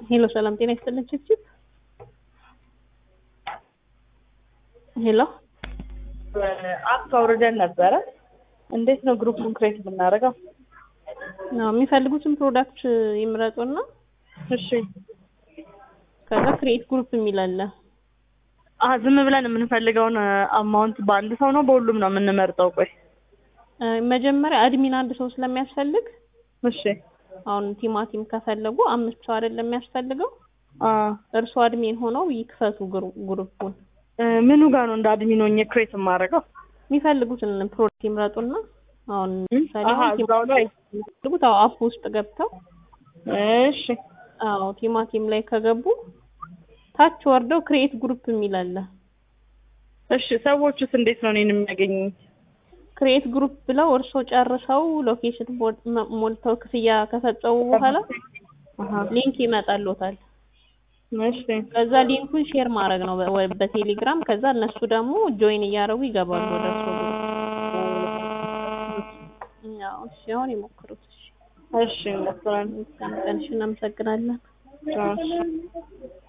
ሄሎ ሰላም ጤና ይስጥልን ችብችብ ሄሎ አፕ አውርደን ነበረ። እንዴት ነው ግሩፑን ክሬት የምናደርገው? ነው የሚፈልጉትን ፕሮዳክት ይምረጡና እሺ ከዛ ክሬት ግሩፕ የሚል አለ። አ ዝም ብለን የምንፈልገውን አማውንት በአንድ ሰው ነው በሁሉም ነው የምንመርጠው? ቆይ እ መጀመሪያ አድሚን አንድ ሰው ስለሚያስፈልግ እሺ አሁን ቲማቲም ከፈለጉ አምስት ሰው አይደለም የሚያስፈልገው። አ እርሱ አድሚን ሆነው ይክፈቱ ግሩ- ግሩፑን እ ምኑ ጋር ነው እንደ አድሚን ሆኜ ክሬት የማደርገው? የሚፈልጉትን ፕሮዳክት ይምረጡና አሁን ለምሳሌ አሀ አሁን እዛው ላይ የሚፈልጉት አዎ አፕ ውስጥ ገብተው እሺ አዎ ቲማቲም ላይ ከገቡ ታች ወርደው ክሬት ግሩፕ የሚል አለ። እሺ ሰዎቹስ እንዴት ነው እኔን የሚያገኙኝ? ክሬት ግሩፕ ብለው እርሶ ጨርሰው ሎኬሽን ቦ- መ- ሞልተው ክፍያ ከፈጸሙ በኋላ አሀ ሊንክ ይመጣልዎታል። እሺ ከዛ ሊንኩን ሼር ማድረግ ነው በ- ወይ በቴሌግራም ከዛ እነሱ ደግሞ ጆይን እያደረጉ ይገባሉ ወደ እርሶ ግሩፕ። ያው እሺ አሁን ይሞክሩት። እሺ እሺ እንደሱ ነው። እስከ ቀንሽ እናመሰግናለን። እሺ